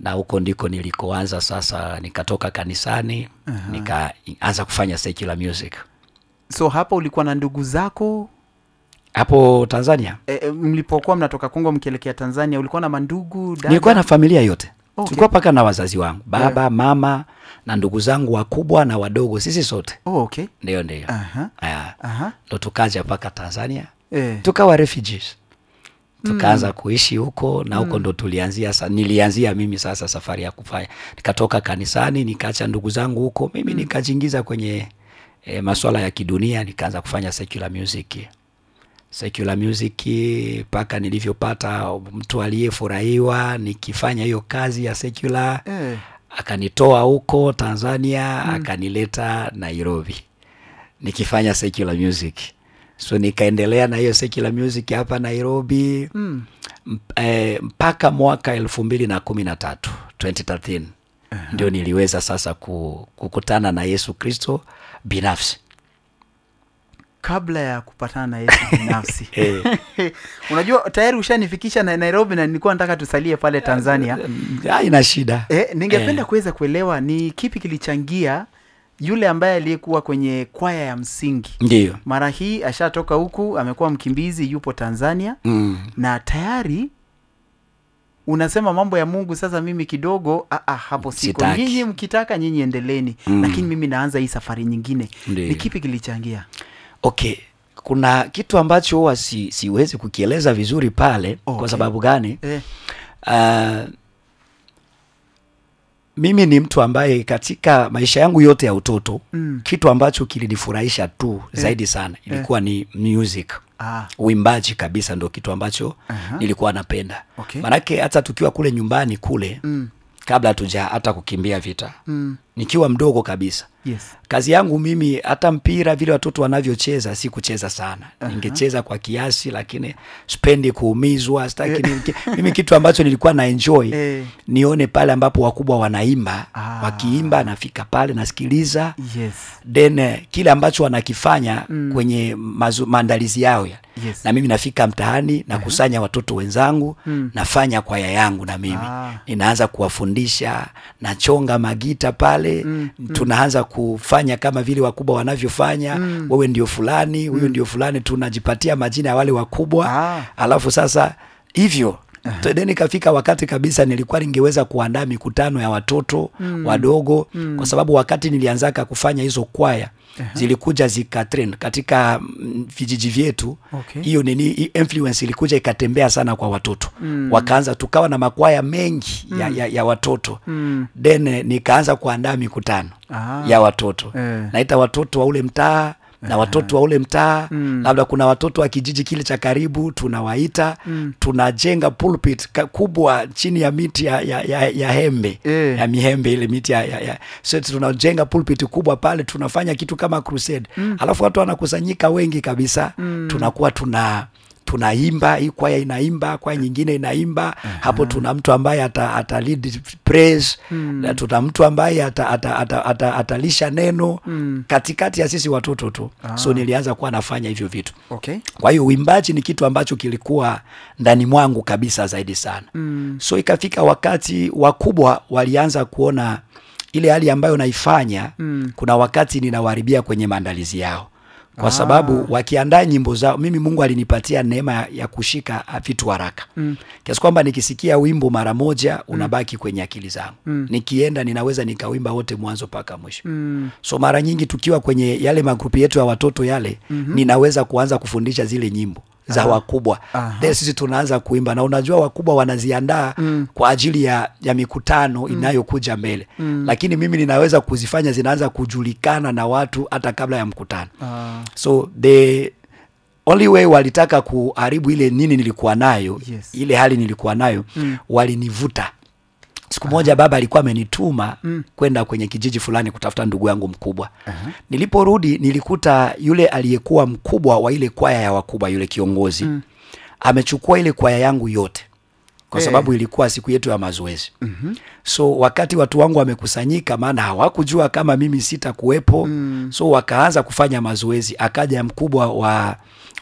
na huko ndiko nilikoanza sasa. Nikatoka kanisani nikaanza kufanya secular music so hapa ulikuwa na ndugu zako hapo Tanzania. e, e, mlipokuwa mnatoka Kongo mkielekea Tanzania ulikuwa na mandugu dada? Nilikuwa na familia yote Okay. tulikuwa mpaka na wazazi wangu baba mama na ndugu zangu wakubwa na wadogo, sisi sote oh, okay. ndio ndio Aha. Aya. Aha. ndo tukaja mpaka Tanzania Eh. tukawa refugees tukaanza kuishi huko na huko ndo tulianzia sa, nilianzia mimi sasa safari ya kufanya nikatoka kanisani nikaacha ndugu zangu huko mimi nikajiingiza kwenye e, maswala ya kidunia nikaanza kufanya secular music secular music mpaka nilivyopata mtu aliyefurahiwa nikifanya hiyo kazi ya secular Eh. akanitoa huko Tanzania akanileta Nairobi nikifanya secular music so nikaendelea na hiyo secular music hapa Nairobi Mm. mp- eh, mpaka mwaka elfu mbili na kumi na tatu 2013 ndio niliweza sasa ku, kukutana na Yesu Kristo binafsi kabla ya kupatana na Yesu binafsi Eh. unajua tayari ushanifikisha na Nairobi na nilikuwa nataka tusalie pale Tanzania haina shida eh, ningependa Eh. kuweza kuelewa ni kipi kilichangia yule ambaye aliyekuwa kwenye kwaya ya msingi ndiyo mara hii ashatoka huku amekuwa mkimbizi yupo Tanzania mm. na tayari unasema mambo ya Mungu sasa mimi kidogo ah, ah, hapo siko Sitaki. nyinyi mkitaka nyinyi endeleni Mm. lakini mimi naanza hii safari nyingine Ndiyo. ni kipi kilichangia okay kuna kitu ambacho huwa si, siwezi kukieleza vizuri pale Okay. kwa sababu gani eh, uh, mimi ni mtu ambaye katika maisha yangu yote ya utoto Mm. kitu ambacho kilinifurahisha tu zaidi sana ilikuwa ni music ah, uimbaji kabisa ndo kitu ambacho Aha. nilikuwa napenda Okay. manake hata tukiwa kule nyumbani kule mm, kabla hatuja hata kukimbia vita mm, nikiwa mdogo kabisa yes kazi yangu mimi hata mpira vile watoto wanavyocheza si kucheza sana ningecheza kwa kiasi lakini spendi kuumizwa sitaki nini- mimi kitu ambacho nilikuwa na enjoy Eh. nione pale ambapo wakubwa wanaimba Ah. wakiimba nafika pale nasikiliza yes then eh, kile ambacho wanakifanya kwenye mazu, maandalizi yao ya. Yes. na mimi nafika mtaani nakusanya watoto wenzangu nafanya kwaya yangu na mimi Ah. ninaanza kuwafundisha nachonga magita pale tunaanza kufanya kama vile wakubwa wanavyofanya wewe ndio fulani huyu ndio fulani tunajipatia majina ya wale wakubwa Ah. alafu sasa hivyo then ikafika wakati kabisa nilikuwa ningeweza kuandaa mikutano ya watoto wadogo kwa sababu wakati nilianzaka kufanya hizo kwaya zilikuja zikatrend katika mm, vijiji vyetu Okay. hiyo nini hii influence ilikuja ikatembea sana kwa watoto wakaanza tukawa na makwaya mengi ya, ya, ya watoto then eh, nikaanza kuandaa mikutano Ah. ya watoto Eh. naita watoto wa ule mtaa na watoto wa ule mtaa labda kuna watoto wa kijiji kile cha karibu tunawaita tunajenga pulpit ka- kubwa chini ya miti ya, ya, ya, ya hembe Eh. ya mihembe ile miti ya, ya, ya. so tunajenga pulpit kubwa pale tunafanya kitu kama crusade alafu watu wanakusanyika wengi kabisa tunakuwa tuna tunaimba hii kwaya inaimba kwaya nyingine inaimba hapo tuna mtu ambaye ata, ata lead praise na tuna mtu ambaye ata, ata, ata, ata, atalisha neno katikati ya sisi watoto tu so nilianza kuwa nafanya hivyo vitu okay kwa hiyo uimbaji ni kitu ambacho kilikuwa ndani mwangu kabisa zaidi sana mm. so ikafika wakati wakubwa walianza kuona ile hali ambayo naifanya mm. kuna wakati ninawaharibia kwenye maandalizi yao kwa sababu wakiandaa nyimbo zao mimi mungu alinipatia neema ya, ya kushika ah, vitu haraka mm. kiasi kwamba nikisikia wimbo mara moja unabaki kwenye akili zangu mm. nikienda ninaweza nikawimba wote mwanzo mpaka mwisho mm. so mara nyingi tukiwa kwenye yale magrupu yetu ya watoto yale mm-hmm. ninaweza kuanza kufundisha zile nyimbo za wakubwa Aha. then sisi tunaanza kuimba na unajua wakubwa wanaziandaa mm. kwa ajili ya, ya mikutano mm. inayokuja mbele mm. lakini mimi ninaweza kuzifanya zinaanza kujulikana na watu hata kabla ya mkutano Ah. so the only way walitaka kuharibu ile nini nilikuwa nayo Yes. ile hali nilikuwa nayo mm. walinivuta siku moja baba alikuwa amenituma mm. kwenda kwenye kijiji fulani kutafuta ndugu yangu mkubwa uh-huh. niliporudi nilikuta yule aliyekuwa mkubwa wa ile kwaya ya wakubwa yule kiongozi mm. amechukua ile kwaya yangu yote kwa Eh. sababu ilikuwa siku yetu ya mazoezi mm-hmm. so wakati watu wangu wamekusanyika maana hawakujua kama mimi sitakuwepo mm. so wakaanza kufanya mazoezi akaja mkubwa wa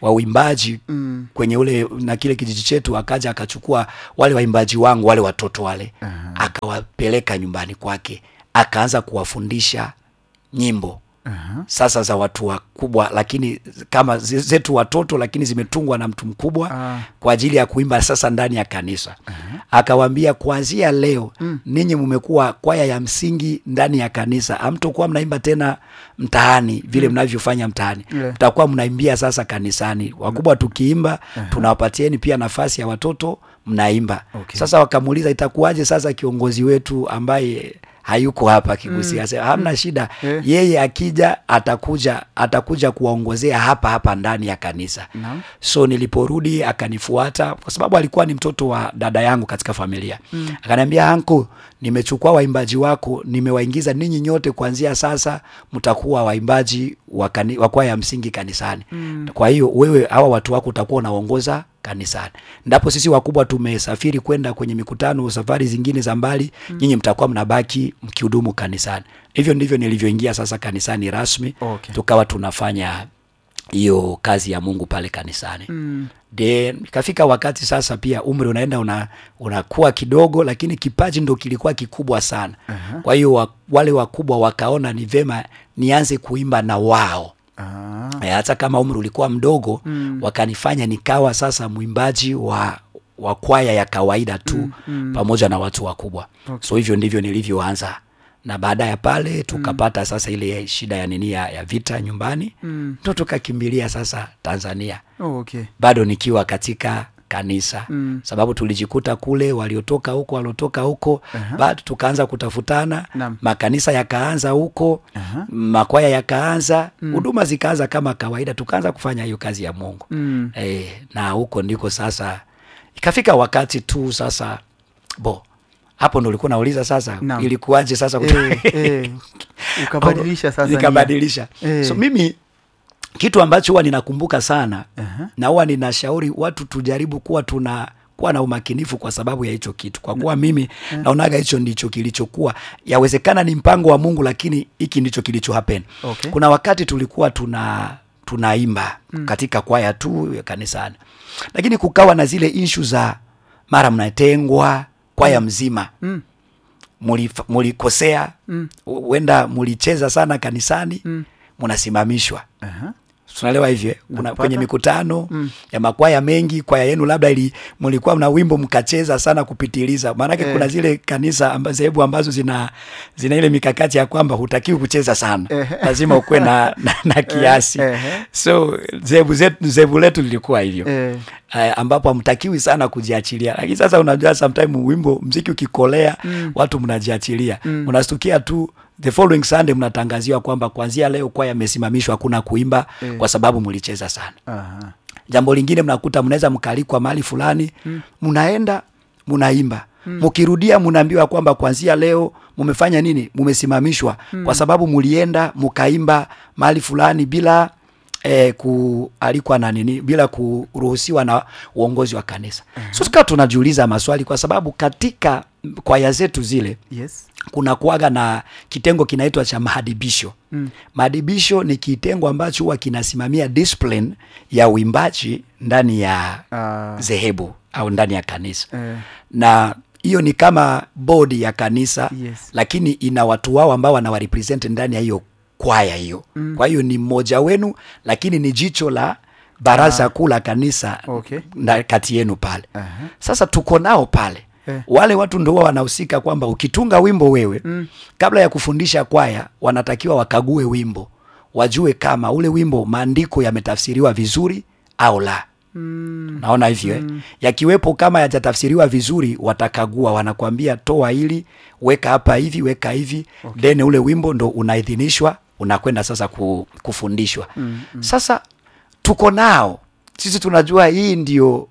wa uimbaji Mm. kwenye ule na kile kijiji chetu, akaja akachukua wale waimbaji wangu wale watoto wale Aha. akawapeleka nyumbani kwake, akaanza kuwafundisha nyimbo Aha. sasa za watu wakubwa, lakini kama ze- zetu watoto, lakini zimetungwa na mtu mkubwa Ah. kwa ajili ya kuimba sasa ndani ya kanisa. Akawaambia, kuanzia leo ninyi mmekuwa kwaya ya msingi ndani ya kanisa, hamtokuwa mnaimba tena mtaani vile mnavyofanya mtaani, Yeah. mtakuwa mnaimbia sasa kanisani. Wakubwa tukiimba, tunawapatieni pia nafasi ya watoto mnaimba. Okay. Sasa wakamuuliza itakuwaje sasa kiongozi wetu ambaye hayuko hapa Kigusia, mm. hamna shida Eh. yeye akija atakuja atakuja kuwaongozea hapa hapa ndani ya kanisa Naam. so niliporudi akanifuata kwa sababu alikuwa ni mtoto wa dada yangu katika familia mm. akaniambia anko nimechukua waimbaji wako nimewaingiza ninyi nyote kuanzia sasa mtakuwa waimbaji wa kani- wa kwaya ya msingi kanisani mm. kwa hiyo wewe hawa watu wako utakuwa unaongoza kanisani ndapo sisi wakubwa tumesafiri kwenda kwenye mikutano safari zingine za mbali mm. nyinyi mtakuwa mnabaki mkihudumu kanisani hivyo ndivyo nilivyoingia sasa kanisani rasmi Okay. tukawa tunafanya hiyo kazi ya Mungu pale kanisani Mm. then ikafika wakati sasa pia umri unaenda una, unakuwa kidogo lakini kipaji ndo kilikuwa kikubwa sana Aha. kwa hiyo wa, wale wakubwa wakaona ni vema nianze kuimba na wao Ah. Eh, hata kama umri ulikuwa mdogo Mm. wakanifanya nikawa sasa mwimbaji wa wa kwaya ya kawaida tu Mm, mm. pamoja na watu wakubwa Okay. so hivyo ndivyo nilivyoanza na baada ya pale tukapata sasa ile shida ya nini ya, ya vita nyumbani Mm. ndo tukakimbilia sasa Tanzania Oh, okay. bado nikiwa katika kanisa Mm. sababu tulijikuta kule waliotoka huko waliotoka huko Aha. bado tukaanza kutafutana Naam. makanisa yakaanza huko Aha. makwaya yakaanza huduma zikaanza kama kawaida tukaanza kufanya hiyo kazi ya Mungu Mm. e, na huko ndiko sasa ikafika wakati tu sasa bo hapo ndo ulikuwa nauliza sasa Naam. ilikuwaje sasa Eh, eh. Ukabadilisha sasa nia. nikabadilisha Eh. so mimi kitu ambacho huwa ninakumbuka sana Aha. na huwa ninashauri watu tujaribu kuwa tuna kuwa na umakinifu kwa sababu ya hicho kitu kwa kuwa mimi naonaga hicho ndicho kilichokuwa yawezekana ni mpango wa mungu lakini hiki ndicho kilicho happen Okay. kuna wakati tulikuwa tuna tunaimba katika kwaya tu ya kanisani lakini kukawa na zile inshu za mara mnatengwa kwaya mzima Mm. mulif- mulikosea Mm. huenda mulicheza sana kanisani Mm. munasimamishwa Aha. tunaelewa hivyo kuna Napata. kwenye mikutano Mm. ya makwaya mengi kwaya yenu labda ili mlikuwa mna wimbo mkacheza sana kupitiliza maanake Eh. kuna zile kanisa amba, sehemu ambazo zina zina ile mikakati ya kwamba hutakiwi kucheza sana Eh. lazima ukuwe na, na, na kiasi eh. so zebu, zetu, zebu letu lilikuwa hivyo Eh. uh, ambapo hamtakiwi sana kujiachilia lakini sasa unajua sometime wimbo mziki ukikolea Mm. watu mnajiachilia Mm. unastukia tu the following sunday mnatangaziwa kwamba kuanzia leo kwaya imesimamishwa hakuna kuimba Eh. kwa sababu mlicheza sana Aha. jambo lingine mnakuta mnaweza mkaalikwa mahali fulani mnaenda mnaimba mkirudia mnaambiwa kwamba kuanzia leo mumefanya nini mumesimamishwa kwa sababu mlienda mkaimba mahali fulani bila eh, kualikwa na nini bila kuruhusiwa na uongozi wa kanisa so tukawa tunajiuliza maswali kwa sababu katika kwaya zetu zile Yes. kuna kuaga na kitengo kinaitwa cha maadibisho Mm. maadibisho ni kitengo ambacho huwa kinasimamia discipline ya uimbaji ndani ya Ah. dhehebu au ndani ya kanisa Eh. na hiyo ni kama bodi ya kanisa Yes. lakini ina watu wao ambao wanawarepresent ndani ya hiyo kwaya hiyo mm. kwa hiyo ni mmoja wenu lakini ni jicho la baraza kuu la kanisa Okay. na kati yenu pale Aha. sasa tuko nao pale Eh. wale watu ndo huwa wanahusika kwamba ukitunga wimbo wewe Mm. kabla ya kufundisha kwaya wanatakiwa wakague wimbo wajue kama ule wimbo maandiko yametafsiriwa vizuri au la Mm. naona hivyo eh? yakiwepo kama yajatafsiriwa vizuri watakagua wanakwambia toa hili weka hapa hivi weka hivi okay. then ule wimbo ndo unaidhinishwa unakwenda sasa ku, kufundishwa Mm. Mm. sasa tuko nao sisi tunajua hii ndio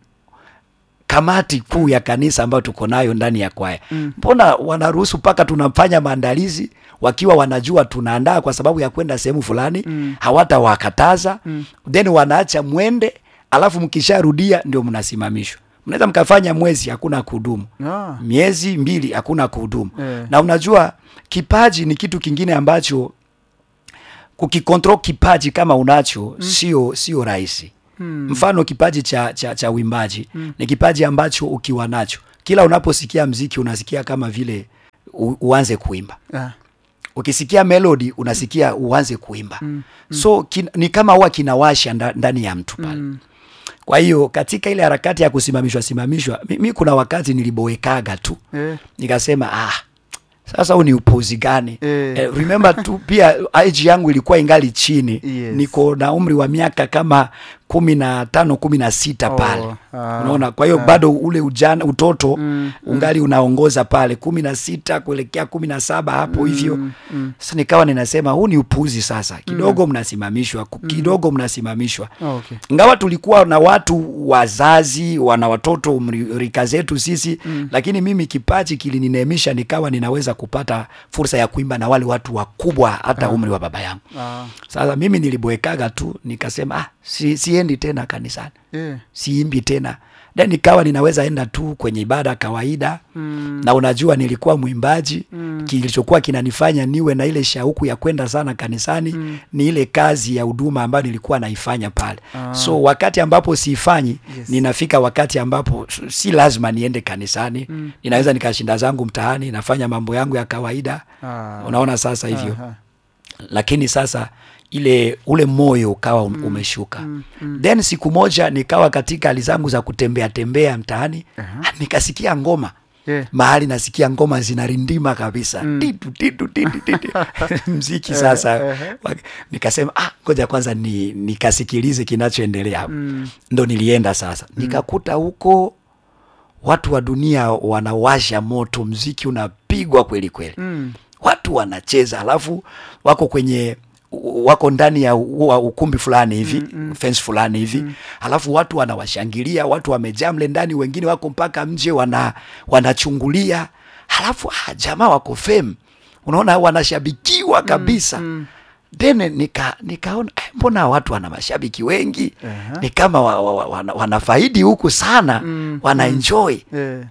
kamati kuu ya kanisa ambayo tuko nayo ndani ya kwaya Mm. mbona wanaruhusu mpaka tunafanya maandalizi wakiwa wanajua tunaandaa kwa sababu ya kwenda sehemu fulani Mm. hawatawakataza Mm. then wanaacha mwende alafu mkisharudia ndio mnasimamishwa mnaweza mkafanya mwezi hakuna kuhudumu Ah. miezi mbili hakuna kuhudumu Eh. na unajua kipaji ni kitu kingine ambacho kukikontrol kipaji kama unacho sio sio rahisi mfano kipaji cha, cha, cha uimbaji ni kipaji ambacho ukiwa nacho kila unaposikia mziki unasikia kama vile u, uanze kuimba Ah. ukisikia melody unasikia uanze kuimba mm, so kin, ni kama huwa kinawasha nda- ndani ya mtu pale mm. kwa hiyo katika ile harakati ya kusimamishwa simamishwa mi, mi kuna wakati niliboekaga tu Eh. nikasema ah sasa huu ni upuzi gani Eh. eh, remember tu pia age yangu ilikuwa ingali chini Yes. niko na umri wa miaka kama kumi na tano kumi na sita Oh, pale ah, unaona kwa hiyo ah. bado ule ujana utoto Mm, ungali unaongoza pale kumi na sita kuelekea kumi na saba hapo hivyo mm. sasa nikawa ninasema huu ni upuzi sasa kidogo mnasimamishwa ku- kidogo mnasimamishwa Oh, okay. ingawa tulikuwa na watu wazazi wana watoto umri- rika zetu sisi mm. lakini mimi kipaji kilinineemisha nikawa ninaweza kupata fursa ya kuimba na wale watu wakubwa hata umri wa baba yangu Ah. sasa mimi niliboekaga tu nikasema ah, si, siendi tena kanisani Yeah. siimbi tena then nikawa ninaweza enda tu kwenye ibada kawaida Mm. na unajua nilikuwa mwimbaji mm. kilichokuwa kinanifanya niwe na ile shauku ya kwenda sana kanisani mm. ni ile kazi ya huduma ambayo nilikuwa naifanya pale Ah. so wakati ambapo siifanyi Yes. ninafika wakati ambapo s- si lazima niende kanisani mm. ninaweza nikashinda zangu mtaani nafanya mambo yangu ya kawaida Ah. unaona sasa hivyo Aha. lakini sasa ile ule moyo ukawa um, umeshuka then siku moja nikawa katika hali zangu za kutembea tembea mtaani Aha. nikasikia ngoma Yeah. mahali nasikia ngoma zinarindima kabisa titu titu titu titu mziki sasa eh. Wak- nikasema ah ngoja kwanza ni nikasikilize kinachoendelea hapo ndo nilienda sasa nikakuta huko watu wa dunia wanawasha moto mziki unapigwa kweli kweli Mm. watu wanacheza alafu wako kwenye wako ndani ya u- wa ukumbi fulani hivi mm, fence fulani hivi mm. alafu watu wanawashangilia watu wamejaa mle ndani wengine wako mpaka nje wana wanachungulia halafu ah, jamaa wako fame unaona wanashabikiwa kabisa mm, then nika nikaona eh, mbona watu wana mashabiki wengi Aha. ni kama wa, wa, wa, wana, wanafaidi huku sana Mm, wanaenjoy Yeah.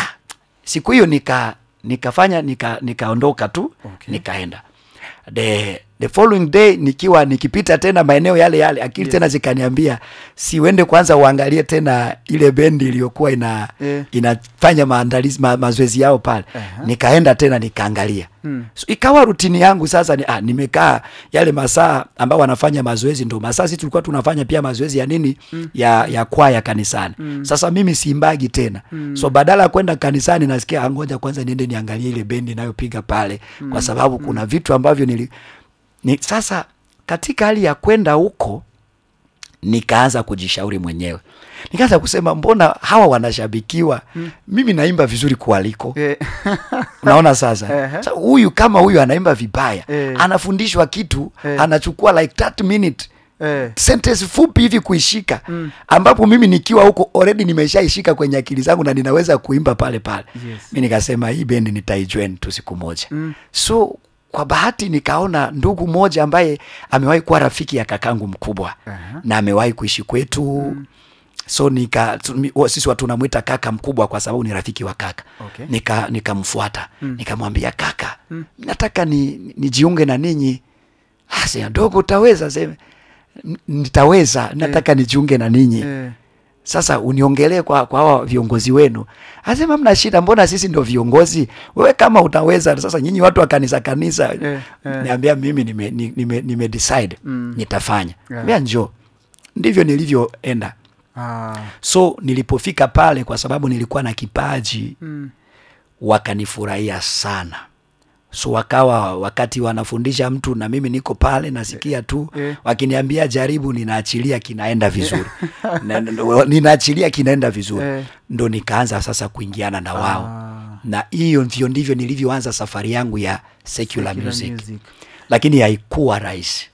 siku hiyo nika nikafanya nika nikaondoka tu Okay. nikaenda the the following day nikiwa nikipita tena maeneo yale yale akili Yes. tena zikaniambia si uende kwanza uangalie tena ile bendi iliyokuwa ina Yeah. inafanya maandalizi ma, mazoezi yao pale Aha. nikaenda tena nikaangalia Mm. so, ikawa rutini yangu sasa ni, ah, nimekaa yale masaa ambao wanafanya mazoezi ndo masaa sisi tulikuwa tunafanya pia mazoezi ya nini mm. ya ya kwaya kanisani mm. sasa mimi siimbagi tena mm. so badala ya kwenda kanisani nasikia "Ah, ngoja kwanza niende niangalie ile bendi inayopiga pale mm. kwa sababu kuna vitu ambavyo nili ni, sasa katika hali ya kwenda huko nikaanza kujishauri mwenyewe nikaanza kusema mbona hawa wanashabikiwa mm. mimi naimba vizuri kualiko Yeah. unaona sasa Ehe. Sasa huyu kama huyu anaimba vibaya Eh. anafundishwa kitu Eh. anachukua like 30 minute Eh. sentence fupi hivi kuishika mm. ambapo mimi nikiwa huko already nimeshaishika kwenye akili zangu na ninaweza kuimba pale pale Yes. mi nikasema hii bendi nitaijoin tu siku moja mm. so kwa bahati nikaona ndugu mmoja ambaye amewahi kuwa rafiki ya kakangu mkubwa Aha. na amewahi kuishi kwetu mm. so nika tu- mi- wa- sisi watu tunamwita kaka mkubwa kwa sababu ni rafiki wa kaka Okay. nika nikamfuata mm. nikamwambia kaka mm. nataka ni nijiunge na ninyi Ah, sema dogo utaweza sema "N- nitaweza nataka nijiunge na ninyi Eh. sasa uniongelee kwa kwa hawa viongozi wenu asema mna shida mbona sisi ndio viongozi wewe kama utaweza sasa nyinyi watu wa kanisa kanisa Eh, eh. niambia mimi nime, nime, nime, nime decide Mm. nitafanya Yeah. ambia njoo ndivyo nilivyoenda Ah. so nilipofika pale kwa sababu nilikuwa na kipaji Mm. wakanifurahia sana so wakawa wakati wanafundisha mtu na mimi niko pale nasikia tu Eh. wakiniambia jaribu ninaachilia kinaenda vizuri Na- na- ninaachilia kinaenda vizuri Eh. ndo nikaanza sasa kuingiana na wao Ah. na hiyo ndio ndivyo nilivyoanza safari yangu ya secular, Secular music. music. lakini haikuwa rahisi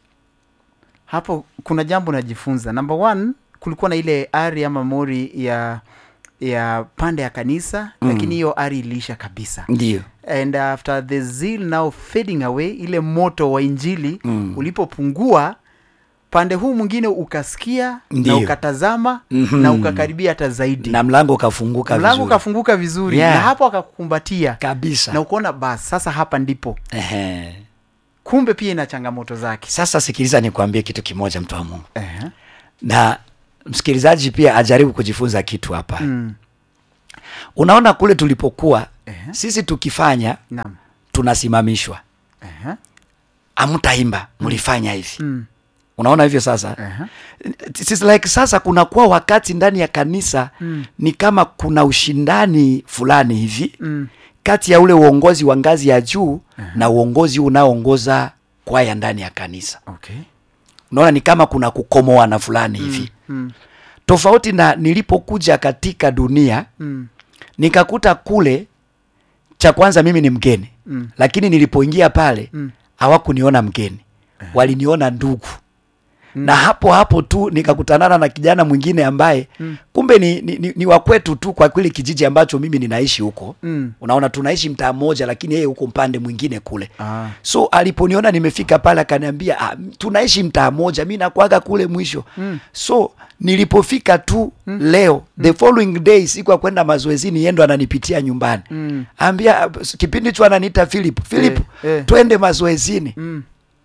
hapo kuna jambo najifunza number one kulikuwa na ile ari ama mori ya ya pande ya kanisa mm. lakini hiyo ari iliisha kabisa ndio and after the zeal now fading away ile moto wa injili Mm. ulipopungua pande huu mwingine ukasikia Ndiyo. na ukatazama Mhm. na ukakaribia hata zaidi na mlango ukafunguka mlango vizuri. ukafunguka vizuri Yeah. na hapo akakukumbatia kabisa na ukaona bas sasa hapa ndipo Ehe. kumbe pia ina changamoto zake sasa sikiliza nikwambie kitu kimoja mtu wa mungu Ehe. na msikilizaji pia ajaribu kujifunza kitu hapa Mm. unaona kule tulipokuwa Ehe. sisi tukifanya Naam. tunasimamishwa Ehe. amtaimba mlifanya hivi Mm. unaona hivyo sasa Ehe. It is like sasa kunakuwa wakati ndani ya kanisa Mm. ni kama kuna ushindani fulani hivi Mm. kati ya ule uongozi wa ngazi ya juu na uongozi unaoongoza kwaya ndani ya kanisa Okay. unaona ni kama kuna kukomoana fulani hivi Mm. tofauti na nilipokuja katika dunia Mm. nikakuta kule cha kwanza mimi ni mgeni Mm. lakini nilipoingia pale Mm. hawakuniona mgeni waliniona ndugu na hapo hapo tu nikakutanana na kijana mwingine ambaye Mm. kumbe ni, ni, ni, ni wakwetu tu kwa kile kijiji ambacho mimi ninaishi huko Mm. unaona tunaishi mtaa mmoja lakini yeye huko mpande mwingine kule Ah. so aliponiona nimefika pale akaniambia ah, tunaishi mtaa mmoja mi nakwaga kule mwisho Mm. so nilipofika tu leo the following day siku ya kwenda mazoezini yeye ndo ananipitia nyumbani Mm. ambia ah, kipindi hicho ananiita Philip Philip Eh, eh. twende mazoezini Mm.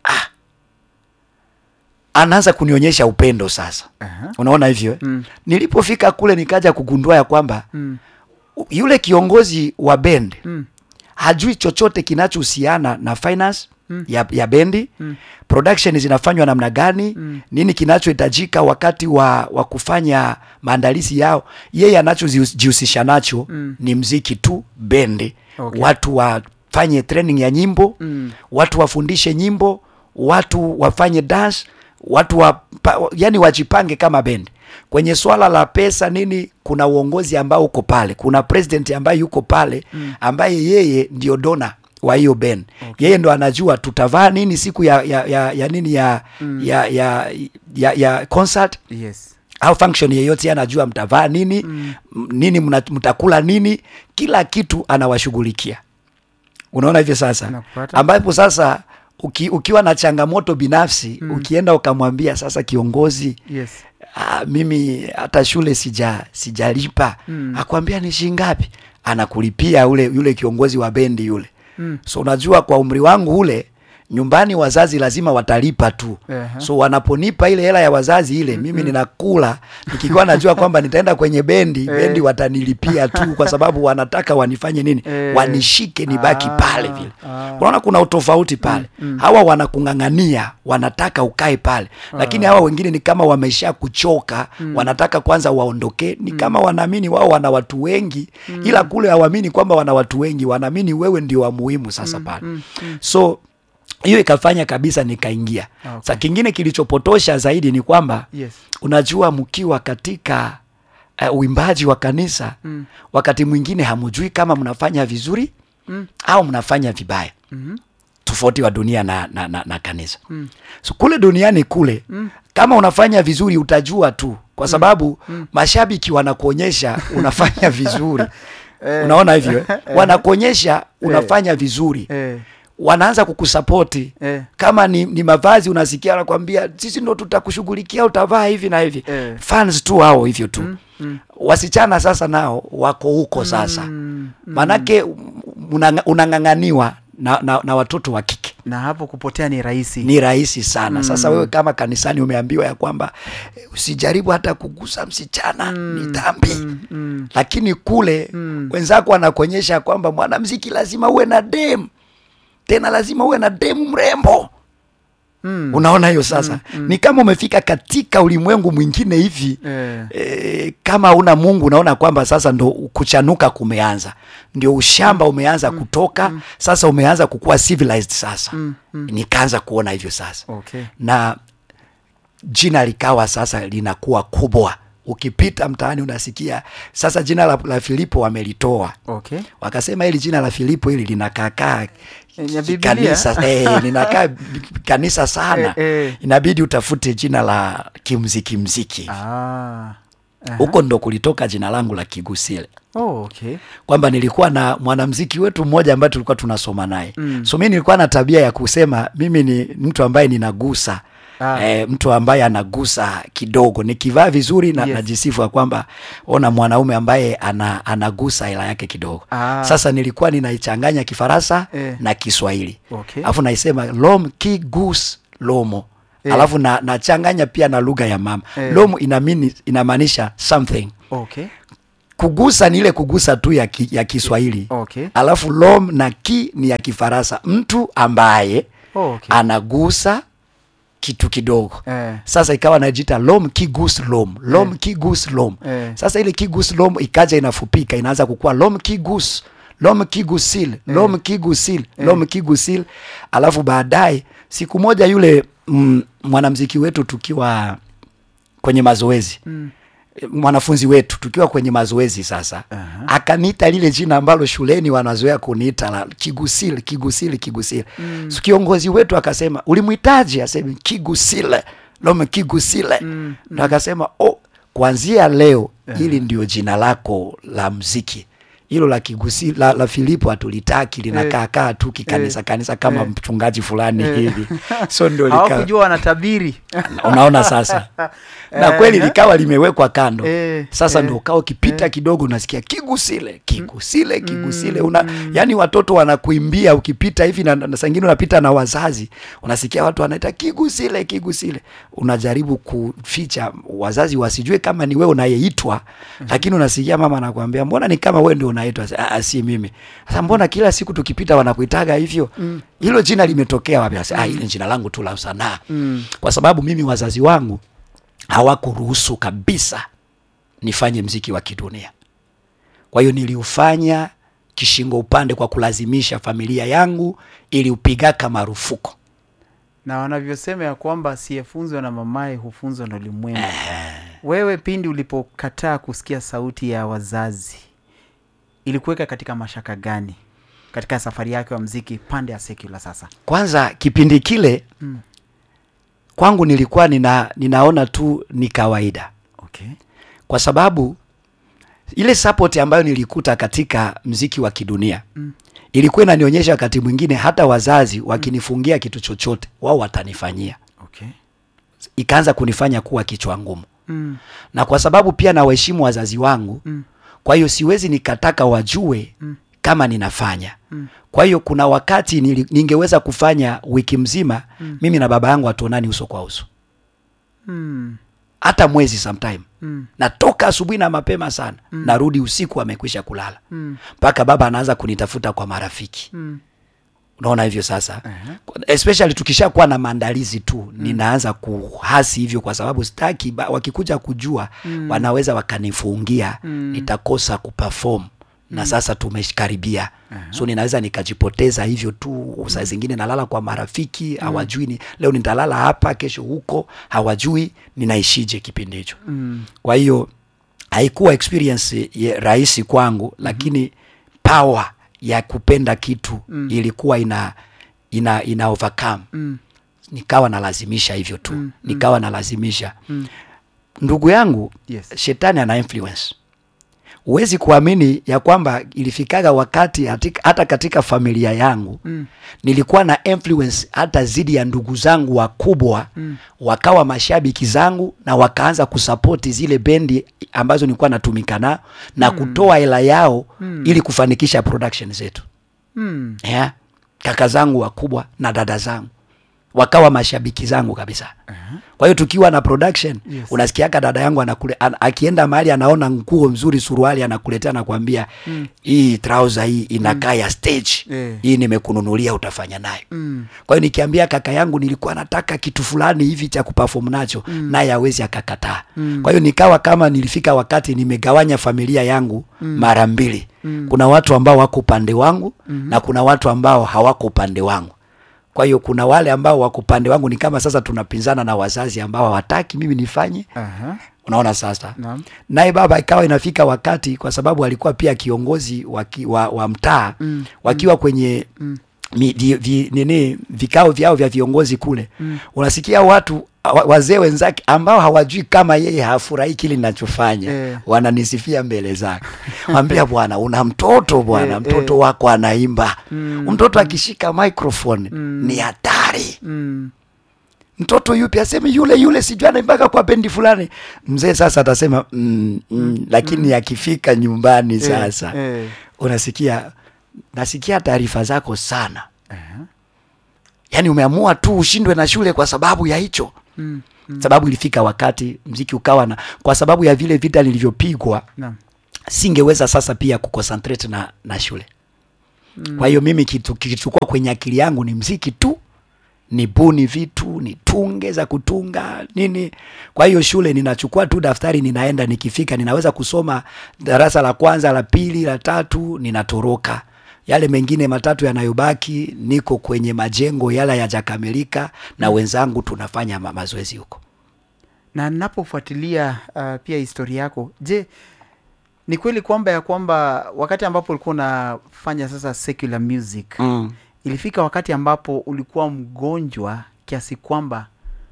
anaanza kunionyesha upendo sasa Aha. unaona hivyo eh? Mm. nilipofika kule nikaja kugundua ya kwamba Mm. yule kiongozi wa bend Mm. hajui chochote kinachohusiana na finance Mm. ya, ya bendi Mm. production zinafanywa namna gani Mm. nini kinachohitajika wakati wa, wa kufanya maandalizi yao yeye anachojihusisha nacho Mm. ni mziki tu bendi Okay. watu wafanye training ya nyimbo Mm. watu wafundishe nyimbo watu wafanye dance watu wa, yani wajipange kama bendi kwenye swala la pesa nini kuna uongozi ambao uko pale kuna president ambaye yuko pale ambaye yeye ndio dona wa hiyo band okay. yeye ndo anajua tutavaa nini siku ya, ya, ya, ya nini ya, ya, ya, ya, ya concert Yes. au function yeyote yeye anajua mtavaa nini mm. nini mna, mtakula nini kila kitu anawashughulikia unaona hivyo sasa Nakupata. ambapo sasa uki, ukiwa na changamoto binafsi mm. ukienda ukamwambia sasa kiongozi Yes. ah, mimi hata shule sija sijalipa Mm. akwambia ni shilingi ngapi anakulipia ule yule kiongozi wa bendi yule Mm. so unajua kwa umri wangu ule nyumbani wazazi lazima watalipa tu Aha. so wanaponipa ile hela ya wazazi ile mimi ninakula nikiwa najua kwamba nitaenda kwenye bendi Eh. bendi watanilipia tu kwa sababu wanataka wanifanye nini Eh. wanishike nibaki Ah, pale vile ah. unaona kuna utofauti pale hawa wanakung'ang'ania wanataka ukae pale lakini hawa wengine ni kama wamesha kuchoka wanataka kwanza waondoke ni kama wanaamini wao wana watu wengi ila kule hawaamini kwamba wana watu wengi wanaamini wewe ndio wa muhimu sasa pale so hiyo ikafanya kabisa nikaingia Okay. sa kingine kilichopotosha zaidi ni kwamba Yes. unajua mkiwa katika uh, uimbaji wa kanisa Mm. wakati mwingine hamujui kama mnafanya vizuri Mm. au mnafanya vibaya Mhm. tofauti wa dunia na, na, na, na kanisa Mm. so kule duniani kule Mm. kama unafanya vizuri utajua tu kwa sababu mashabiki wanakuonyesha unafanya vizuri Eh. unaona hivyo eh? wanakuonyesha unafanya vizuri Eh. wanaanza kukusapoti Eh. kama ni, ni mavazi unasikia wanakwambia sisi ndo tutakushughulikia utavaa hivi na hivi Eh. fans tu hao hivyo tu mm. wasichana sasa nao wako huko sasa Mm. manake unang- unang'ang'aniwa na, na, na watoto wa kike Na hapo kupotea ni rahisi. ni rahisi sana sasa wewe kama kanisani umeambiwa ya kwamba eh, usijaribu hata kugusa msichana ni dhambi Mm. Mm. lakini kule Mm. wenzako wanakuonyesha kwamba mwanamziki lazima uwe na dem tena lazima uwe na demu mrembo Mm. unaona hiyo sasa ni kama umefika katika ulimwengu mwingine hivi Eh. e, kama una mungu unaona kwamba sasa ndo kuchanuka kumeanza ndio ushamba umeanza kutoka sasa umeanza kukuwa civilized sasa Mm. Mm. nikaanza kuona hivyo sasa Okay. na jina likawa sasa linakuwa kubwa ukipita mtaani unasikia sasa jina la, la filipo wamelitoa Okay. wakasema hili jina la filipo hili linakaakaa Eh, ya Biblia? kanisa eh, linakaa kanisa sana Eh, eh. inabidi utafute jina la kimziki mziki Ah. Aha. huko ndo kulitoka jina langu la kigusile Oh, okay. kwamba nilikuwa na mwanamziki wetu mmoja ambaye tulikuwa tunasoma naye Mm. so mi nilikuwa na tabia ya kusema mimi ni mtu ambaye ninagusa Ah. eh, mtu ambaye anagusa kidogo nikivaa vizuri na, Yes. najisifu ya kwamba ona mwanaume ambaye ana, anagusa hela yake kidogo Ah. sasa nilikuwa ninaichanganya kifaransa Eh. na kiswahili Okay. alafu naisema lom ki gus lomo Eh. alafu na nachanganya pia na lugha ya mama Eh. lom inamini inamaanisha something okay kugusa ni ile kugusa tu ya, ki, ya kiswahili okay alafu lom na ki ni ya kifaransa mtu ambaye oh, okay anagusa kitu kidogo eh, sasa ikawa najita lom kigus lom lom kigus lom Eh. sasa ile kigus lom ikaja inafupika inaanza kukua lom kigus lom kigusil lom kigusil lom kigusil alafu baadaye siku moja yule mm, mwanamziki wetu tukiwa kwenye mazoezi mm, mwanafunzi wetu tukiwa kwenye mazoezi sasa Aha. akaniita lile jina ambalo shuleni wanazoea kuniita la kigusile kigusile kigusile mm. kiongozi wetu akasema ulimwitaje aseme kigusile lome kigusile Mm, ndo akasema oh, kuanzia leo hili ndio jina lako la mziki hilo la kigusi la, la Filipo hatulitaki linakaa kaa tu kikanisa Eh. kanisa kama Eh. mchungaji fulani Eh. hivi so ndio likawa hawakujua wanatabiri unaona sasa na Eh, kweli eh. likawa limewekwa kando Eh, sasa eh, ndio ukao ukipita kidogo unasikia kigusile kigusile kigusile una yani watoto wanakuimbia ukipita hivi na, na sangine unapita na wazazi unasikia watu wanaita kigusile kigusile unajaribu kuficha wazazi wasijue kama ni wewe unayeitwa lakini unasikia mama anakuambia mbona ni kama wewe ndio unaitwa "Ah, ah, si mimi sasa mbona kila siku tukipita wanakuitaga hivyo hilo jina limetokea wapi Sasa, ah hili ni jina langu tu la sanaa Mm. kwa sababu mimi wazazi wangu hawakuruhusu kabisa nifanye mziki wa kidunia. Kwa hiyo niliufanya kishingo upande kwa kulazimisha familia yangu iliupigaka marufuku. na wanavyosema ya kwamba asiyefunzwa na mamaye hufunzwa na ulimwengu wewe pindi ulipokataa kusikia sauti ya wazazi ilikuweka katika mashaka gani katika safari yake wa mziki pande ya sekula sasa Kwanza kipindi kile Mm. kwangu nilikuwa nina, ninaona tu ni kawaida, okay kwa sababu ile support ambayo nilikuta katika mziki wa kidunia Mm. ilikuwa inanionyesha wakati mwingine hata wazazi wakinifungia kitu chochote wao watanifanyia, okay ikaanza kunifanya kuwa kichwa ngumu. mm. na kwa sababu pia nawaheshimu wazazi wangu Mm. kwa hiyo siwezi nikataka wajue Mm. kama ninafanya Mm. kwa hiyo kuna wakati nili, ningeweza kufanya wiki mzima mimi na baba yangu hatuonani uso kwa uso Mm. hata mwezi sometime Mm. natoka asubuhi na mapema sana narudi usiku amekwisha kulala Mm. mpaka baba anaanza kunitafuta kwa marafiki Mm. unaona hivyo sasa Aha. especially tukishakuwa na maandalizi tu ninaanza kuhasi hivyo kwa sababu sitaki ba- wakikuja kujua wanaweza wakanifungia nitakosa kuperform na sasa tumeshikaribia so ninaweza nikajipoteza hivyo tu saa zingine nalala kwa marafiki hawajui ni, leo nitalala hapa kesho huko hawajui ninaishije kipindi hicho Mm. kwa hiyo haikuwa experience ye- rahisi kwangu lakini power ya kupenda kitu ilikuwa ina ina ina overcome Mm. nikawa nalazimisha hivyo tu Mm, nikawa nalazimisha Mm. ndugu yangu Yes. shetani ana influence huwezi kuamini ya kwamba ilifikaga wakati hatika, hata katika familia yangu Mm. nilikuwa na influence hata zidi ya ndugu zangu wakubwa Mm. wakawa mashabiki zangu na wakaanza kusapoti zile bendi ambazo nilikuwa natumika nao na kutoa hela yao ili kufanikisha production zetu Mm. yeah. kaka zangu wakubwa na dada zangu wakawa mashabiki zangu kabisa kwa hiyo tukiwa na production Yes. unasikiaka dada yangu anakule, an, akienda mahali anaona nguo mzuri suruali anakuletea nakwambia hii trouser hii inakaa ya stage Eh. hii nimekununulia utafanya nayo Mm. kwa hiyo nikiambia kaka yangu nilikuwa nataka kitu fulani hivi cha kuperform nacho naye hawezi akakataa kwa hiyo nikawa kama nilifika wakati nimegawanya familia yangu mara mbili kuna watu ambao wako upande wangu na kuna watu ambao hawako upande wangu kwa hiyo kuna wale ambao wako upande wangu ni kama sasa tunapinzana na wazazi ambao hawataki mimi nifanye Aha. unaona sasa Naam. naye baba ikawa inafika wakati kwa sababu alikuwa pia kiongozi wa, ki- wa, wa mtaa Mm. wakiwa kwenye mi, vi, vi, nini vikao vyao vya viongozi kule unasikia watu wa- wazee wenzake ambao hawajui kama yeye hafurahii kile ninachofanya Eh. wananisifia mbele zake wambia bwana una mtoto bwana Eh, mtoto eh. wako anaimba Mm. mtoto akishika microphone ni hatari Mm. mtoto yupi aseme yule yule sijui anaimbaga kwa bendi fulani mzee sasa atasema mm, mm, lakini akifika nyumbani sasa Eh. unasikia nasikia taarifa zako sana Aha. yaani umeamua tu ushindwe na shule kwa sababu ya hicho Mm. sababu ilifika wakati mziki ukawa na kwa sababu ya vile vita nilivyopigwa Naam. singeweza sasa pia kuconcentrate na, na shule kwa hiyo mimi kitu kikichukua kwenye akili yangu ni mziki tu ni buni vitu ni tunge za kutunga nini kwa hiyo shule ninachukua tu daftari ninaenda nikifika ninaweza kusoma darasa la kwanza la pili la tatu ninatoroka yale mengine matatu yanayobaki niko kwenye majengo yala yajakamilika na wenzangu tunafanya ma- mazoezi huko na napofuatilia uh, pia historia yako je ni kweli kwamba ya kwamba wakati ambapo ulikuwa unafanya sasa secular music mm. ilifika wakati ambapo ulikuwa mgonjwa kiasi kwamba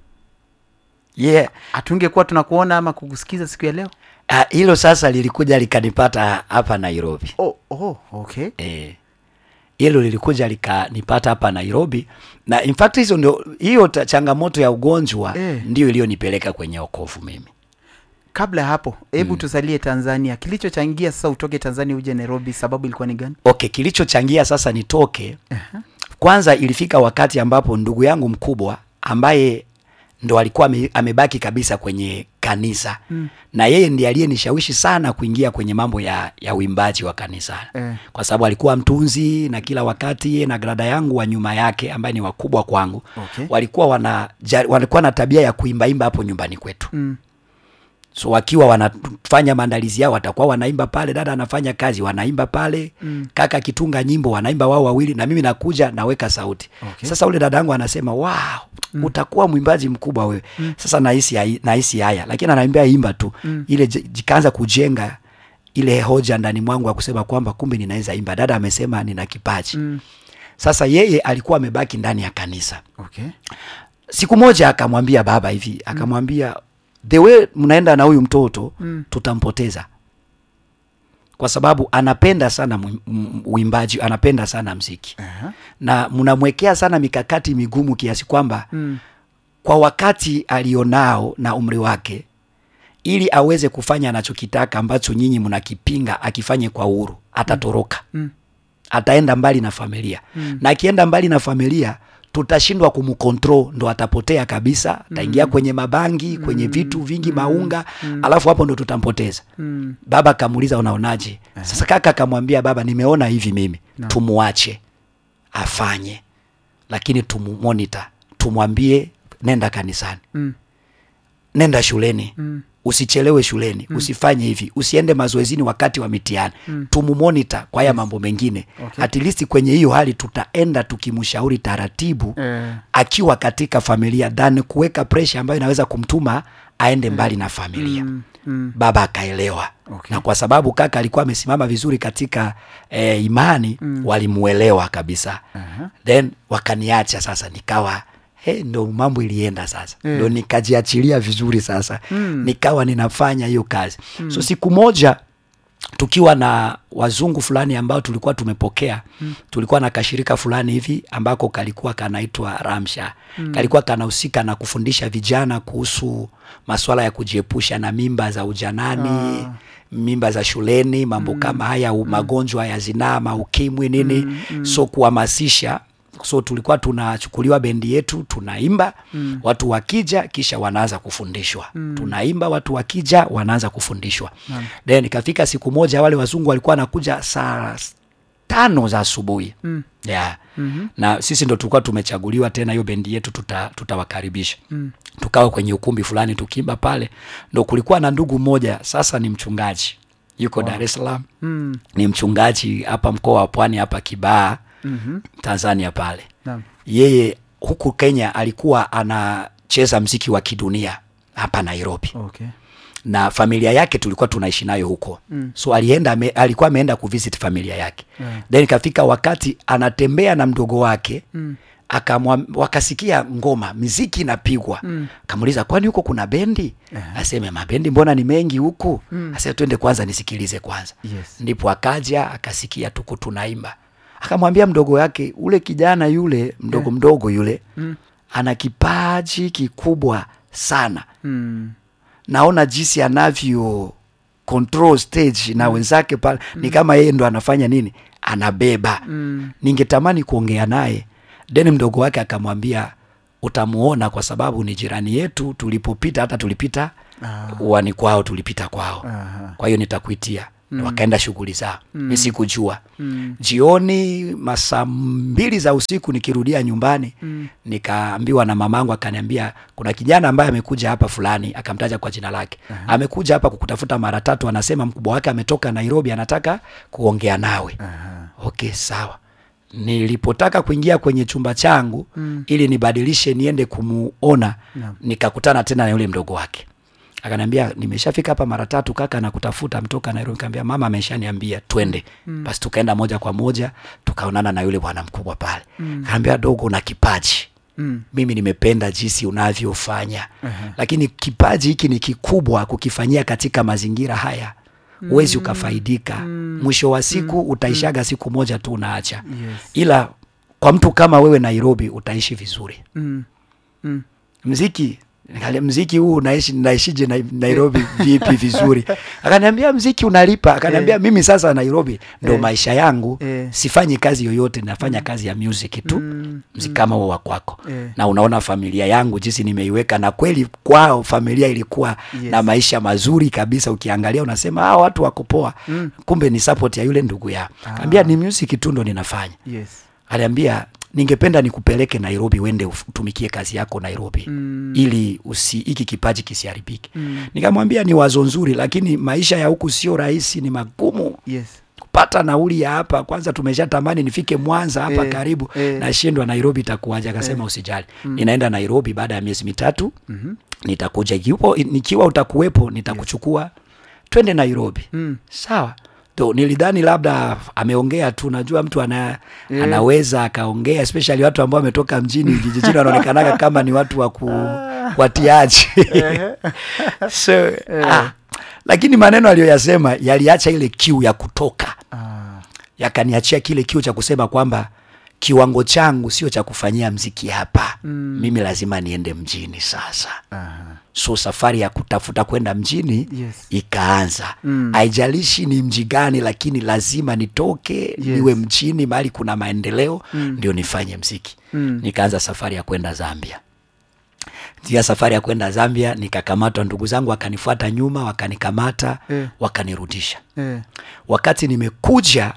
yeah. hatungekuwa tunakuona ama kukusikiza siku ya leo Ah, hilo sasa lilikuja likanipata hapa Nairobi oh, oh, okay eh, hilo lilikuja likanipata hapa Nairobi na in fact hizo ndio hiyo ta- changamoto ya ugonjwa Eh. ndio iliyonipeleka kwenye okovu mimi. kabla ya hapo hebu tusalie tanzania kilichochangia sasa utoke tanzania uje nairobi sababu ilikuwa ni gani Okay, kilichochangia sasa nitoke kwanza, ilifika wakati ambapo ndugu yangu mkubwa ambaye ndo alikuwa ame, amebaki kabisa kwenye kanisa Mm. na yeye ndiye aliyenishawishi sana kuingia kwenye mambo ya, ya uimbaji wa kanisa Eh. kwa sababu alikuwa mtunzi na kila wakati yeye na grada yangu wa nyuma yake ambaye ni wakubwa kwangu Okay. walikuwa wana ja- walikuwa na tabia ya kuimbaimba hapo nyumbani kwetu mm. so wakiwa wanafanya maandalizi yao watakuwa wanaimba pale dada anafanya kazi wanaimba pale Mm. kaka akitunga nyimbo wanaimba wao wawili na mimi nakuja naweka sauti Okay. sasa ule dada yangu anasema wow utakuwa mwimbaji mkubwa wewe sasa nahisi hai- nahisi haya lakini anaambia imba tu ile j- jikaanza kujenga ile hoja ndani mwangu ya kusema kwamba kumbe ninaweza imba dada amesema nina kipaji Mm. sasa yeye alikuwa amebaki ndani ya kanisa okay siku moja akamwambia baba hivi akamwambia the way mnaenda na huyu mtoto Mm. tutampoteza kwa sababu anapenda sana mu- m- uimbaji anapenda sana mziki Aha. na mnamwekea sana mikakati migumu kiasi kwamba Mm. kwa wakati alionao na umri wake ili aweze kufanya anachokitaka ambacho nyinyi mnakipinga akifanye kwa uhuru atatoroka Mm. ataenda mbali na familia Mm. na akienda mbali na familia tutashindwa kumcontrol ndo atapotea kabisa ataingia kwenye mabangi kwenye vitu vingi maunga alafu hapo ndo tutampoteza Mm. baba akamuuliza unaonaje sasa kaka akamwambia baba nimeona hivi mimi Naam. tumuache afanye lakini tumumonita tumwambie nenda kanisani Mm. nenda shuleni Mm. usichelewe shuleni usifanye hivi usiende mazoezini wakati wa mitihani tumumonita kwa haya mambo mengine Okay. at least kwenye hiyo hali tutaenda tukimshauri taratibu Eh. akiwa katika familia than kuweka presha ambayo inaweza kumtuma aende mbali na familia Mm. Mm. baba akaelewa Okay. na kwa sababu kaka alikuwa amesimama vizuri katika eh, imani walimuelewa kabisa Aha. then wakaniacha sasa nikawa he, ndo mambo ilienda sasa Eh. ndo nikajiachilia vizuri sasa Mm. nikawa ninafanya hiyo kazi so siku moja tukiwa na wazungu fulani ambao tulikuwa tumepokea mm. tulikuwa na kashirika fulani hivi ambako kalikuwa kanaitwa Ramsha mm. kalikuwa kanahusika na kufundisha vijana kuhusu masuala ya kujiepusha na mimba za ujanani Ah. mimba za shuleni mambo kama haya u- magonjwa ya zinaa maukimwi nini so kuhamasisha so tulikuwa tunachukuliwa bendi yetu tunaimba mm. watu wakija kisha wanaanza kufundishwa mm. tunaimba watu wakija wanaanza kufundishwa Naam. then ikafika siku moja wale wazungu walikuwa wanakuja saa s- tano za asubuhi Mm. yeah. Mhm. na sisi ndo tulikuwa tumechaguliwa tena hiyo bendi yetu tuta- tutawakaribisha Mm. tukawa kwenye ukumbi fulani tukiimba pale ndo kulikuwa na ndugu mmoja sasa ni mchungaji yuko Dar es Salaam Mm. ni mchungaji hapa mkoa wa Pwani hapa Kibaha Mhm. Tanzania pale Naam. yeye huku Kenya alikuwa anacheza mziki wa kidunia hapa Nairobi Okay. na familia yake tulikuwa tunaishi nayo huko Mm. so alienda ame, alikuwa ameenda kuvisit familia yake Yeah. then ikafika wakati anatembea na mdogo wake Mm. akamwa wakasikia ngoma miziki inapigwa Mm. kamuuliza kwani huko kuna bendi Aha. aseme mabendi mbona ni mengi huku Mm. aseme twende kwanza nisikilize kwanza Yes. ndipo akaja akasikia tuko tunaimba akamwambia mdogo wake ule kijana yule mdogo Yeah. mdogo yule Mm. ana kipaji kikubwa sana Mm. naona jinsi anavyo control stage na wenzake pale ni kama yeye ndo anafanya nini anabeba Mm. ningetamani kuongea naye then mdogo wake akamwambia utamuona kwa sababu ni jirani yetu tulipopita hata tulipita Ah. uani kwao tulipita kwao Aha. kwa hiyo nitakuitia mm. wakaenda shughuli zao mm. mi sikujua Mm. jioni masaa mbili za usiku nikirudia nyumbani mm. nikaambiwa na mamangu akaniambia kuna kijana ambaye amekuja hapa fulani akamtaja kwa jina lake uh-huh. amekuja hapa kukutafuta mara tatu anasema mkubwa wake ametoka nairobi anataka kuongea nawe Aha. okay sawa nilipotaka kuingia kwenye chumba changu mm. ili nibadilishe niende kumuona Naam. nikakutana tena na yule mdogo wake akaniambia nimeshafika hapa mara tatu kaka nakutafuta mtoka nairobi nikamwambia mama ameshaniambia twende mm. basi tukaenda moja kwa moja tukaonana na yule bwana mkubwa pale mm. akaambia dogo na kipaji Mm. mimi nimependa jinsi unavyofanya uh-huh. lakini kipaji hiki ni kikubwa kukifanyia katika mazingira haya huwezi ukafaidika mwisho wa siku utaishaga siku moja tu unaacha Yes. ila kwa mtu kama wewe nairobi utaishi vizuri Mm. Mm. mziki nikalia mziki huu unaishi naishije na, nairobi vipi vizuri akaniambia mziki unalipa akaniambia Eh. mimi sasa nairobi ndo Eh. maisha yangu Eh. sifanyi kazi yoyote nafanya kazi ya music tu Mm. mziki kama huo wa kwako Eh. na unaona familia yangu jinsi nimeiweka na kweli kwao familia ilikuwa Yes. na maisha mazuri kabisa ukiangalia unasema hawa watu wako poa mm. kumbe ni support ya yule ndugu yao Ah. ambia ni music tu ndo ninafanya Yes. aliambia ningependa nikupeleke nairobi uende uf- utumikie kazi yako nairobi Mm. ili usi hiki kipaji kisiharibike Mm. nikamwambia ni wazo nzuri lakini maisha ya huku sio rahisi ni magumu Yes. kupata nauli ya hapa kwanza tumeshatamani nifike mwanza hapa Eh, karibu eh. nashindwa nairobi itakuwaje akasema usijali ninaenda nairobi baada ya miezi mitatu Mhm. nitakuja ikiwa, nikiwa utakuwepo nitakuchukua twende nairobi Mm. sawa to nilidhani labda ameongea tu najua mtu ana, Eh. anaweza akaongea especially watu ambao wametoka mjini vijijini wanaonekanaga kama ni watu wa ku watiaji so, ah, lakini maneno aliyoyasema yaliacha ile kiu ya kutoka Ah. yakaniachia kile kiu cha kusema kwamba kiwango changu sio cha kufanyia mziki hapa mm. mimi lazima niende mjini sasa Aha. so safari ya kutafuta kwenda mjini Yes. ikaanza Mm. haijalishi ni mji gani lakini lazima nitoke niwe mjini mahali kuna maendeleo ndio nifanye mziki Mm. nikaanza safari ya kwenda zambia tia safari ya kwenda zambia nikakamatwa ndugu zangu wakanifuata nyuma wakanikamata Eh. wakanirudisha Eh. wakati nimekuja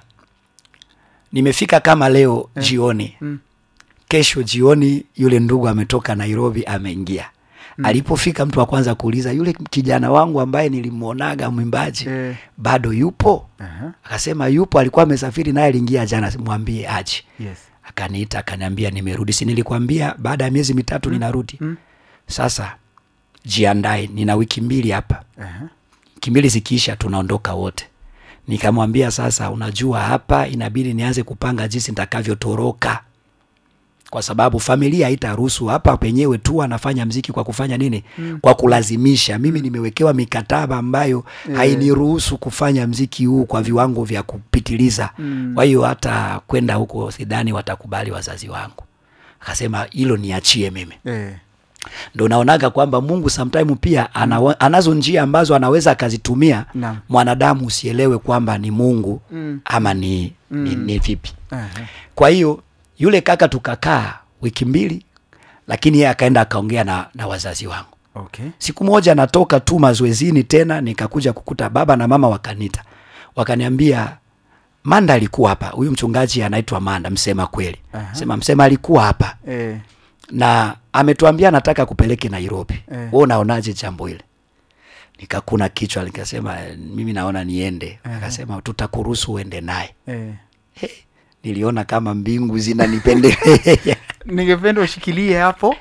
nimefika kama leo eh. jioni Mm. kesho jioni yule ndugu ametoka nairobi ameingia mm. alipofika mtu wa kwanza kuuliza yule kijana wangu ambaye nilimwonaga mwimbaji Eh. bado yupo Aha. akasema yupo alikuwa amesafiri naye aliingia jana mwambie aje Yes. akaniita akaniambia nimerudi si nilikwambia baada ya miezi mitatu ninarudi Mm. sasa jiandae nina wiki mbili hapa Aha. wiki mbili zikiisha tunaondoka wote nikamwambia sasa unajua hapa inabidi nianze kupanga jinsi nitakavyotoroka kwa sababu familia haitaruhusu hapa penyewe tu anafanya mziki kwa kufanya nini mm. kwa kulazimisha mimi nimewekewa mikataba ambayo Eh. hainiruhusu kufanya mziki huu kwa viwango vya kupitiliza Mm. kwa hiyo hata kwenda huko sidhani watakubali wazazi wangu akasema hilo niachie mimi Eh. ndo naonaga kwamba mungu sometime pia ana, anazo njia ambazo anaweza akazitumia Naam. mwanadamu usielewe kwamba ni mungu Mm. ama ni, mm. ni, ni vipi Aha. kwa hiyo yule kaka tukakaa wiki mbili lakini yeye akaenda akaongea na, na wazazi wangu Okay. siku moja natoka tu mazoezini tena nikakuja kukuta baba na mama wakanita wakaniambia manda alikuwa hapa huyu mchungaji anaitwa manda msema kweli Aha. sema msema alikuwa hapa Eh. na ametuambia anataka kupeleke Nairobi. Eh. Wewe unaonaje jambo hile? Nikakuna kichwa nikasema "Eh, mimi naona niende. Akasema tutakuruhusu uende naye. Eh. Hey, niliona kama mbingu zinanipendelea. ningependa ushikilie hapo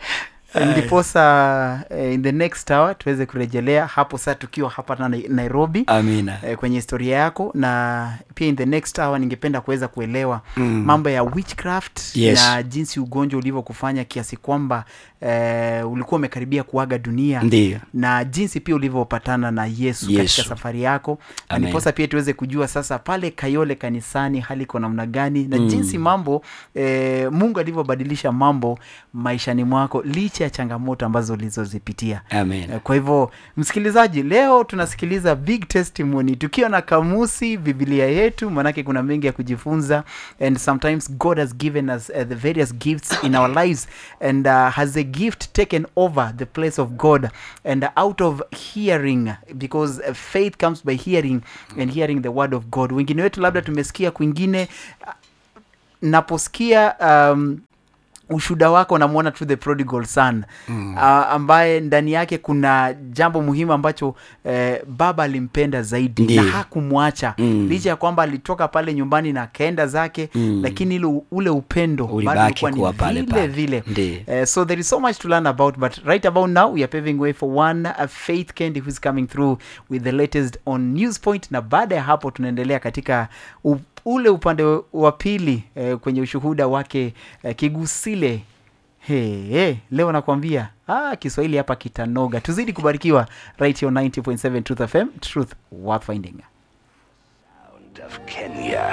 ndiposa eh, in the next hour tuweze kurejelea hapo saa tukiwa hapa na Nai- nairobi Amina. eh, kwenye historia yako na pia in the next hour ningependa kuweza kuelewa Mm. mambo ya witchcraft Yes. na jinsi ugonjwa ulivyokufanya kiasi kwamba eh, ulikuwa umekaribia kuaga dunia Ndiyo. na jinsi pia ulivyopatana na yesu, Yesu. katika safari yako na Amen. ndiposa pia tuweze kujua sasa pale kayole kanisani hali iko namna gani na Mm. jinsi mambo eh, mungu alivyobadilisha mambo maishani mwako licha ya changamoto ambazo ulizozipitia Amen. Eh, kwa hivyo msikilizaji leo tunasikiliza big testimony tukiwa na kamusi biblia yetu yetu manake kuna mengi ya kujifunza and sometimes god has given us uh, the various gifts in our lives and uh, has a gift taken over the place of god and uh, out of hearing because uh, faith comes by hearing and hearing the word of god wengine wetu labda tumesikia kwingine uh, naposikia um, ushuda wako namwona to the prodigal son mm. uh, ambaye ndani yake kuna jambo muhimu ambacho eh, baba alimpenda zaidi Ndiyo. na hakumwacha Mm. licha ya kwamba alitoka pale nyumbani na akaenda zake Mm. lakini ile ule upendo bado Ulibaki ulikuwa ni kuwa pale vile pale. vile Ndiyo. Uh, so there is so much to learn about, but right about now we are paving way for one uh, Faith Kendi who is coming through with the latest on News Point, na baada ya hapo tunaendelea katika u, ule upande wa pili eh, kwenye ushuhuda wake eh, Kigusile. Hey, hey, leo nakwambia ah, Kiswahili hapa kitanoga. Tuzidi kubarikiwa right here on 90.7 Truth FM, truth worth finding. of Kenya.